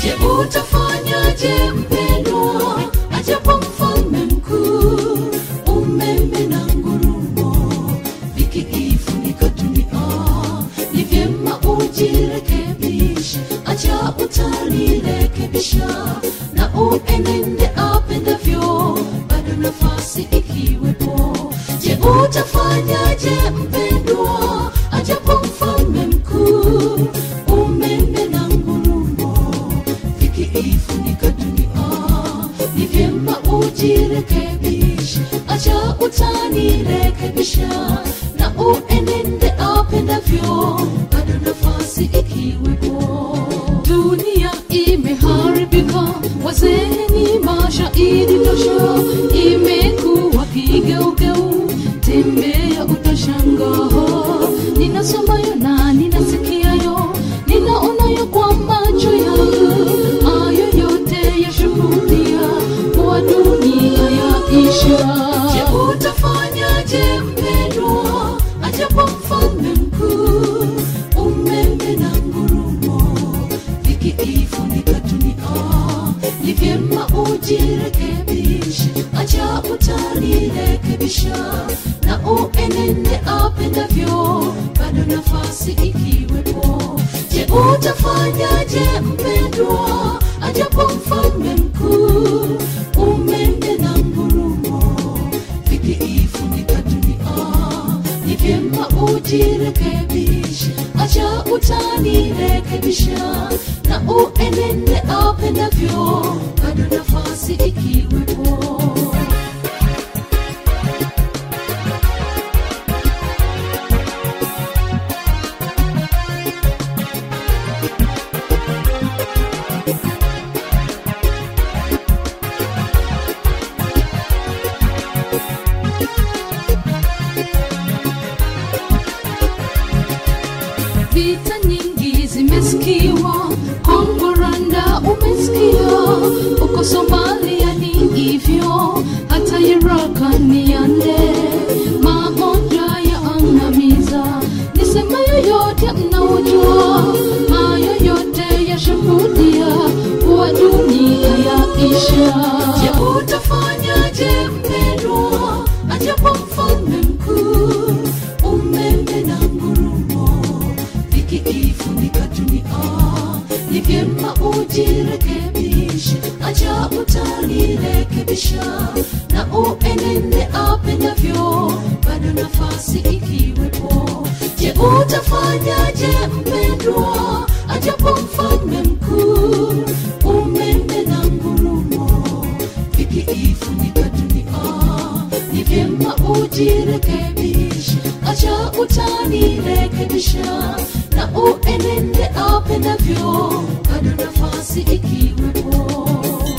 je utafanyaje mpendwa ajapo mfalme mkuu umeme na ngurumo vikiifunika dunia ni vyema ujirekebishe acha utalirekebisha na uenende apendavyo bado nafasi ikiwepo je utafanyaje mpendwa ajapo mfalme mkuu umeme na ngurumo vikiifunika dunia ni vyema ujirekebishe acha utanirekebisha na uenende apendavyo bado nafasi ikiwepo dunia imeharibika wazee ni mashahidi tosha imekuwa kigeugeu tembea utashangaa ninasomayo na ninasikiayo ninaonayo kwa macho yangu hayo yote yashuhudia kuwa dunia yaisha je utafanyaje mpendwa ajapo mfalme mkuu umeme na ngurumo vikiifunika dunia ni vyema ujirekebishe acha utalirekebisha na uenende apendavyo bado nafasi ikiwepo je utafanyaje mpendwa ajapo mfalme mkuu umeme na ngurumo vikiifunika dunia ni vyema ujirekebishe acha utanirekebisha na uenende apendavyo bado nafasi ikiwepo vita nyingi zimesikiwa kongo rwanda umesikia uko somalia ni hivyo hata iraka ni yande magonjwa ya angamiza nisema yoyote mnaojua hayo yote yashuhudia kuwa dunia yaisha je utafanyaje mpendwa ajapo mfalme mkuu umeme na ngurumo vikiifunika dunia ni vyema ujirekebishe acha utalirekebisha na uenende apendavyo bado nafasi ikiwepo je utafanyaje mpendwa ajapo mfalme mkuu umeme na ngurumo vikiifunika dunia ni vyema ujirekebishe acha utanirekebisha na uenende apendavyo bado nafasi ikiwepo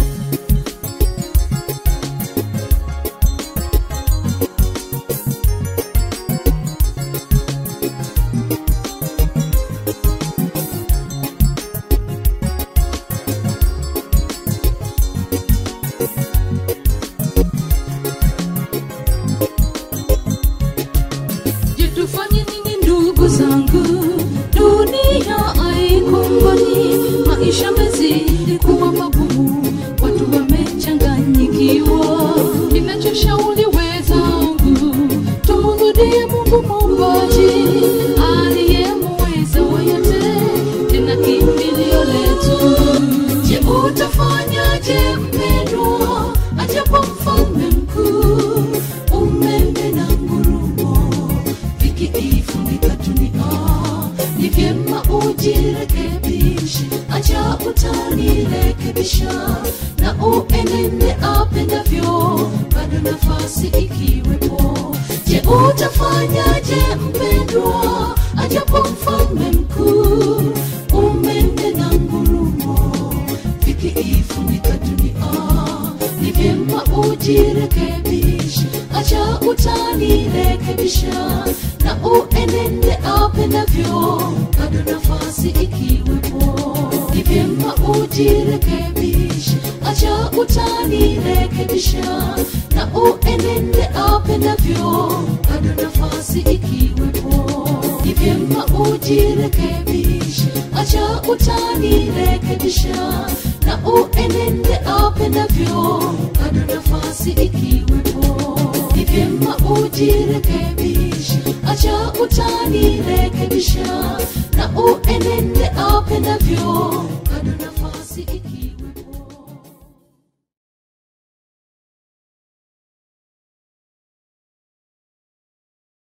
Je, tufanye nini ndugu zangu? Dunia haikumbani, maisha mezidi kuwa magumu, watu wamechanganyikiwa. Ninachoshauri wenzangu, tumrudie Mungu Muumbaji aliyemweza wa yote, tena kimbilio letu. Je, utafanyaje mpendwa, ajapo mfalme mkuu umeme na ngurumo vikiifunika dunia ni vyema ujirekebishe acha utanirekebisha na uenende apendavyo bado nafasi ikiwepo je utafanyaje mpendwa ajapo mfalme mkuu umeme na ngurumo vikiifunika dunia ni vyema ujirekebishe acha utanirekebisha na uenende apendavyo bado nafasi ikiwepo ni vyema ujirekebishe acha utanirekebisha na uenende apendavyo bado nafasi ikiwepo ni vyema ujirekebishe acha acha utanirekebisha na uenende apendavyo bado nafasi ikiwepo ni vyema ujirekebishe acha utanirekebisha na uenende apendavyo bado nafasi ikiwepo